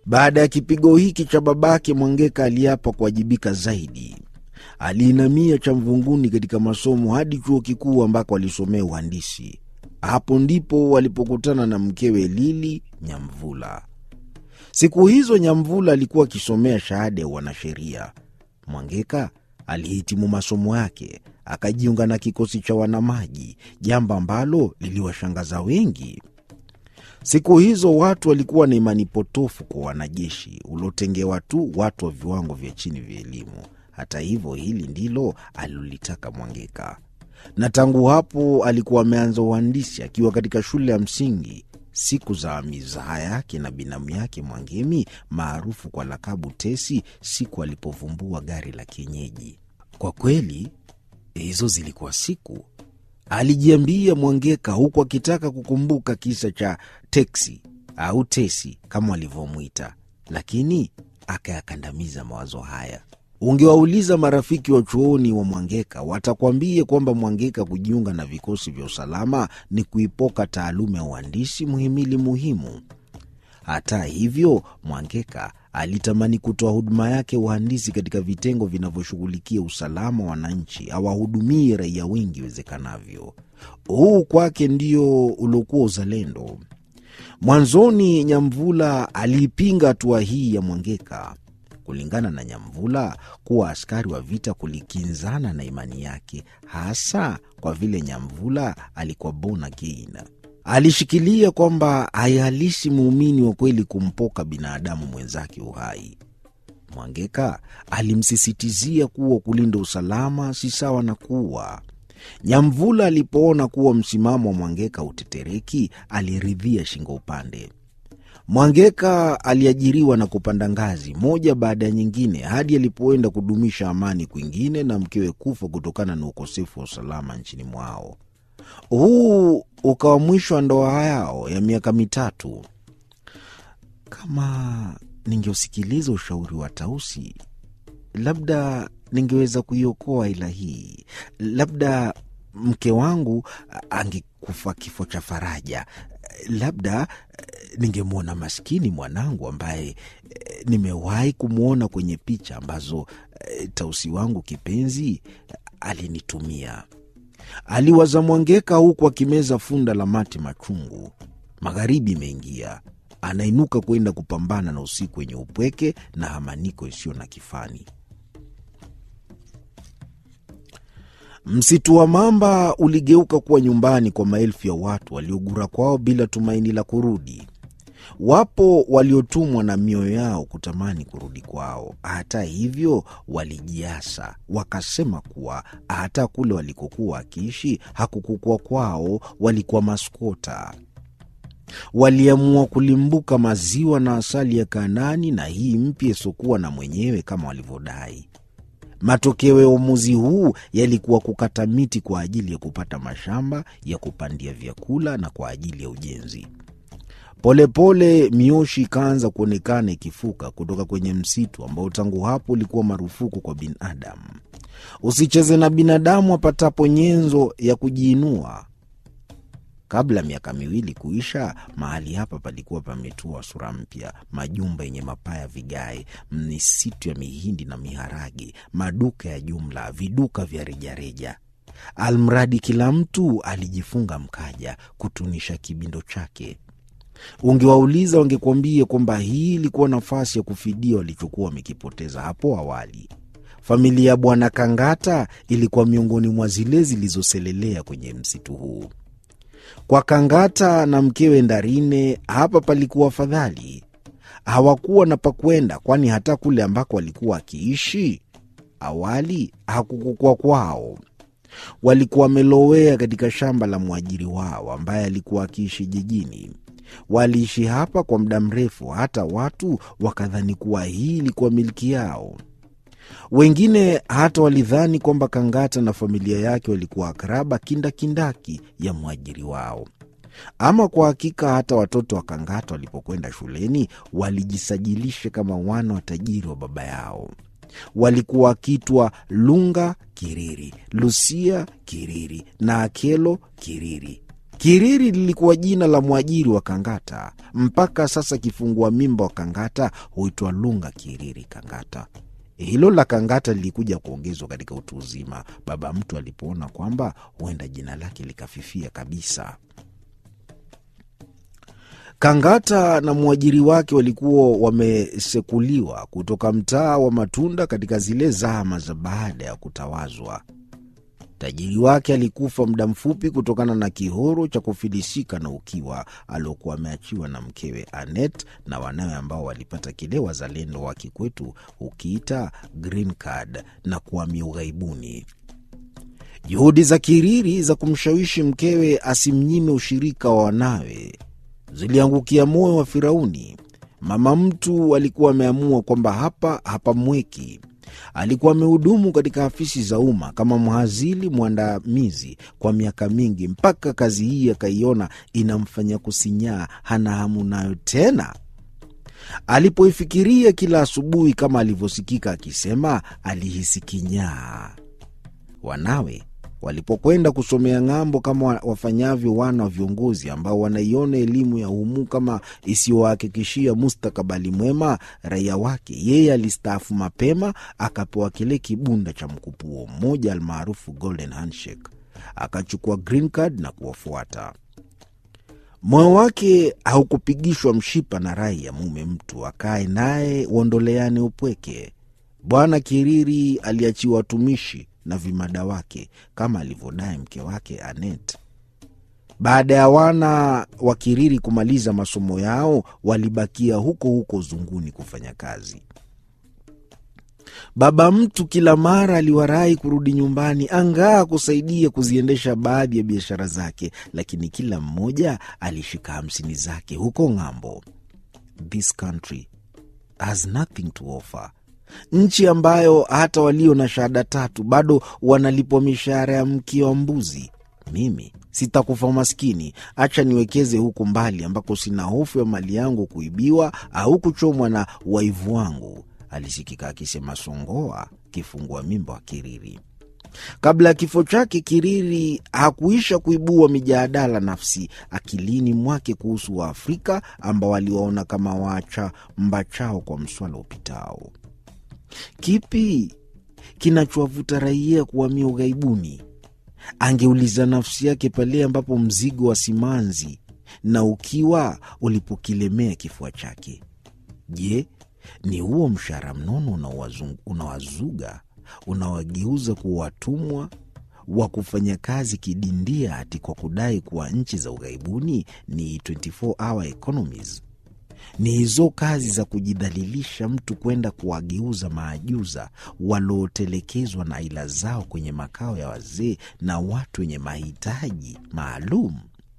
Baada ya kipigo hiki cha babake, Mwangeka aliapa kuwajibika zaidi. Aliinamia cha mvunguni katika masomo hadi chuo kikuu ambako alisomea uhandisi. Hapo ndipo walipokutana na mkewe Lili Nyamvula. Siku hizo Nyamvula alikuwa akisomea shahada ya wanasheria. Mwangeka alihitimu masomo yake akajiunga na kikosi cha wanamaji, jambo ambalo liliwashangaza wengi. Siku hizo watu walikuwa na imani potofu kwa wanajeshi uliotengewa tu watu wa viwango vya chini vya elimu. Hata hivyo, hili ndilo alilolitaka Mwangeka, na tangu hapo alikuwa ameanza uhandisi akiwa katika shule ya msingi. Siku za mizaha yake na binamu yake Mwangemi maarufu kwa lakabu Tesi, siku alipovumbua gari la kienyeji. Kwa kweli hizo zilikuwa siku, alijiambia Mwangeka, huku akitaka kukumbuka kisa cha teksi au Tesi kama walivyomwita, lakini akayakandamiza mawazo haya. Ungewauliza marafiki wa chuoni wa Mwangeka, watakwambia kwamba Mwangeka kujiunga na vikosi vya usalama ni kuipoka taaluma ya uhandisi, muhimili muhimu. Hata hivyo, Mwangeka alitamani kutoa huduma yake uhandisi katika vitengo vinavyoshughulikia usalama wa wananchi, awahudumie raia wengi iwezekanavyo. Huu kwake ndio uliokuwa uzalendo. Mwanzoni Nyamvula aliipinga hatua hii ya Mwangeka. Kulingana na Nyamvula, kuwa askari wa vita kulikinzana na imani yake, hasa kwa vile Nyamvula alikuwa born again. Alishikilia kwamba haihalisi muumini wa kweli kumpoka binadamu mwenzake uhai. Mwangeka alimsisitizia kuwa kulinda usalama si sawa na kuua. Nyamvula alipoona kuwa msimamo wa Mwangeka utetereki, aliridhia shingo upande. Mwangeka aliajiriwa na kupanda ngazi moja baada ya nyingine hadi alipoenda kudumisha amani kwingine na mkewe kufa kutokana na ukosefu wa usalama nchini mwao. Huu ukawa mwisho wa ndoa yao ya miaka mitatu. Kama ningeusikiliza ushauri wa Tausi, labda ningeweza kuiokoa ila hii, labda mke wangu angekufa kifo cha faraja, labda ningemwona maskini mwanangu ambaye nimewahi kumwona kwenye picha ambazo Tausi wangu kipenzi alinitumia. Aliwaza Mwangeka huku akimeza funda la mate machungu. Magharibi imeingia, anainuka kwenda kupambana na usiku wenye upweke na hamaniko isiyo na kifani. Msitu wa Mamba uligeuka kuwa nyumbani kwa maelfu ya watu waliogura kwao bila tumaini la kurudi. Wapo waliotumwa na mioyo yao kutamani kurudi kwao. Hata hivyo, walijiasa wakasema kuwa hata kule walikokuwa wakiishi hakukukua kwao, walikuwa maskota. Waliamua kulimbuka maziwa na asali ya Kanaani na hii mpya isiokuwa na mwenyewe kama walivyodai. Matokeo ya uamuzi huu yalikuwa kukata miti kwa ajili ya kupata mashamba ya kupandia vyakula na kwa ajili ya ujenzi. Polepole pole, mioshi ikaanza kuonekana ikifuka kutoka kwenye msitu ambao tangu hapo ulikuwa marufuku kwa binadamu. Usicheze na binadamu apatapo nyenzo ya kujiinua. Kabla ya miaka miwili kuisha, mahali hapa palikuwa pametua sura mpya: majumba yenye mapaa ya vigae, misitu ya mihindi na miharage, maduka ya jumla, viduka vya rejareja. Almradi kila mtu alijifunga mkaja kutunisha kibindo chake. Ungewauliza wangekuambia kwamba hii ilikuwa nafasi ya kufidia walichokuwa wamekipoteza hapo awali. Familia ya Bwana Kangata ilikuwa miongoni mwa zile zilizoselelea kwenye msitu huu. Kwa Kangata na mkewe Ndarine hapa palikuwa afadhali. Hawakuwa na pakwenda, kwani hata kule ambako walikuwa wakiishi awali hakukukua kwao. Walikuwa wamelowea katika shamba la mwajiri wao ambaye alikuwa akiishi jijini. Waliishi hapa kwa muda mrefu, hata watu wakadhani kuwa hii ilikuwa milki yao. Wengine hata walidhani kwamba Kangata na familia yake walikuwa akraba kindakindaki ya mwajiri wao. Ama kwa hakika, hata watoto wa Kangata walipokwenda shuleni walijisajilisha kama wana wa tajiri wa baba yao. Walikuwa wakiitwa Lunga Kiriri, Lusia Kiriri na Akelo Kiriri. Kiriri lilikuwa jina la mwajiri wa Kangata. Mpaka sasa kifungua mimba wa Kangata huitwa Lunga Kiriri Kangata. Hilo la Kangata lilikuja kuongezwa katika utu uzima, baba mtu alipoona kwamba huenda jina lake likafifia kabisa. Kangata na mwajiri wake walikuwa wamesekuliwa kutoka mtaa wa matunda katika zile zama za baada ya kutawazwa. Tajiri wake alikufa muda mfupi kutokana na kihoro cha kufilisika na ukiwa aliokuwa ameachiwa na mkewe Anet na wanawe ambao walipata kile wazalendo wa kikwetu ukiita green card na kuhamia ughaibuni. Juhudi za Kiriri za kumshawishi mkewe asimnyime ushirika wa wanawe ziliangukia moyo wa Firauni. Mama mtu alikuwa ameamua kwamba hapa hapamweki. Alikuwa amehudumu katika afisi za umma kama mhazili mwandamizi kwa miaka mingi, mpaka kazi hii akaiona inamfanya kusinyaa, hana hamu nayo tena. Alipoifikiria kila asubuhi, kama alivyosikika akisema, alihisi kinyaa. Wanawe walipokwenda kusomea ng'ambo kama wafanyavyo wana wa viongozi ambao wanaiona elimu ya humu kama isiyowahakikishia mustakabali mwema raia wake, yeye alistaafu mapema, akapewa kile kibunda cha mkupuo mmoja almaarufu golden handshake, akachukua green card na kuwafuata. Moyo wake haukupigishwa mshipa na rai ya mume mtu akae naye uondoleane upweke. Bwana Kiriri aliachiwa watumishi na vimada wake kama alivyodai mke wake Anet. Baada ya wana wa Kiriri kumaliza masomo yao, walibakia huko huko Zunguni kufanya kazi. Baba mtu kila mara aliwarai kurudi nyumbani, angaa kusaidia kuziendesha baadhi ya biashara zake, lakini kila mmoja alishika hamsini zake huko ng'ambo. This country has nothing to offer nchi ambayo hata walio na shahada tatu bado wanalipwa mishahara ya mkia wa mbuzi. Mimi sitakufa maskini, acha niwekeze huku mbali ambako sina hofu ya mali yangu kuibiwa au kuchomwa na waivu wangu, alisikika akisema Songoa, kifungua mimba wa Kiriri. Kabla ya kifo chake, Kiriri hakuisha kuibua mijadala nafsi akilini mwake kuhusu Waafrika ambao waliwaona kama waacha mbachao kwa mswala upitao. Kipi kinachowavuta raia kuhamia ughaibuni? Angeuliza nafsi yake pale ambapo mzigo wa simanzi na ukiwa ulipokilemea kifua chake. Je, ni huo mshahara mnono unawazuga unawageuza kuwa watumwa wa kufanya kazi kidindia hati kwa kudai kuwa nchi za ughaibuni ni 24 hour economies? Ni hizo kazi za kujidhalilisha mtu kwenda kuwageuza maajuza waliotelekezwa na aila zao kwenye makao ya wazee na watu wenye mahitaji maalum.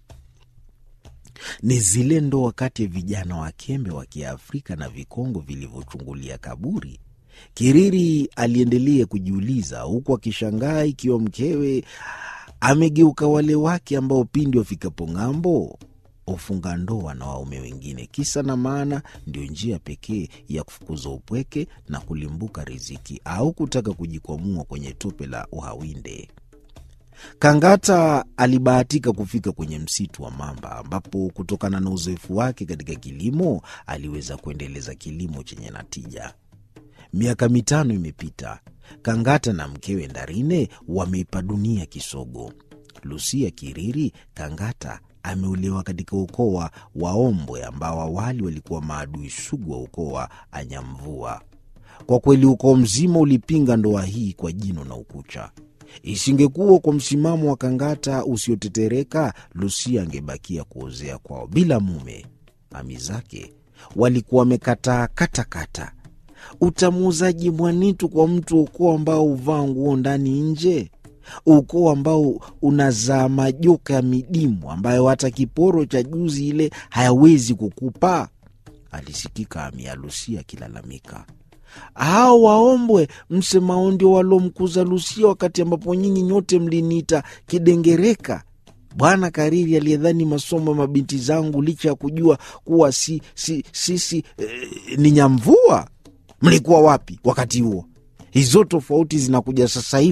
Ni zile ndoa kati ya vijana wakembe wa Kiafrika na vikongo vilivyochungulia kaburi. Kiriri aliendelea kujiuliza huku akishangaa ikiwa mkewe amegeuka wale wake ambao pindi wafikapo ng'ambo hufunga ndoa na waume wengine. Kisa na maana ndio njia pekee ya kufukuza upweke na kulimbuka riziki au kutaka kujikwamua kwenye tope la uhawinde. Kangata alibahatika kufika kwenye msitu wa mamba, ambapo kutokana na uzoefu wake katika kilimo aliweza kuendeleza kilimo chenye natija. Miaka mitano imepita. Kangata na mkewe Ndarine wameipa dunia kisogo. Lusia Kiriri Kangata ameolewa katika ukoo wa Waombwe ambao awali walikuwa maadui sugu wa ukoo wa Anyamvua. Kwa kweli ukoo mzima ulipinga ndoa hii kwa jino na ukucha. Isingekuwa kwa msimamo wa Kangata usiotetereka, Lusia angebakia kuozea kwao bila mume. Ami zake walikuwa wamekataa katakata. Utamuuzaji mwanitu kwa mtu wa ukoo ambao huvaa nguo ndani nje ukoo ambao unazaa majoka ya midimu ambayo hata kiporo cha juzi ile hayawezi kukupa, alisikika Amia Lusia akilalamika. Hao Waombwe msemao ndio walomkuza Lusia, wakati ambapo nyinyi nyote mliniita kidengereka. Bwana Kariri aliyedhani masomo ya mabinti zangu licha ya kujua kuwa si si sisi eh, ni nyamvua. Mlikuwa wapi wakati huo? Hizo tofauti zinakuja sasa hivi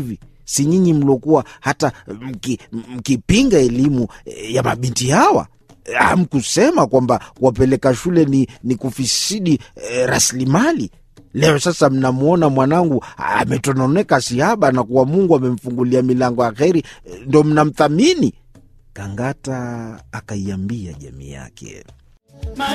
Si nyinyi mliokuwa hata mki, mkipinga elimu ya mabinti hawa? Hamkusema kwamba kuwapeleka shule ni, ni kufisidi eh, rasilimali. Leo sasa mnamwona mwanangu ametononeka sihaba na kuwa Mungu amemfungulia milango ya kheri, ndo mnamthamini. Kangata akaiambia jamii yake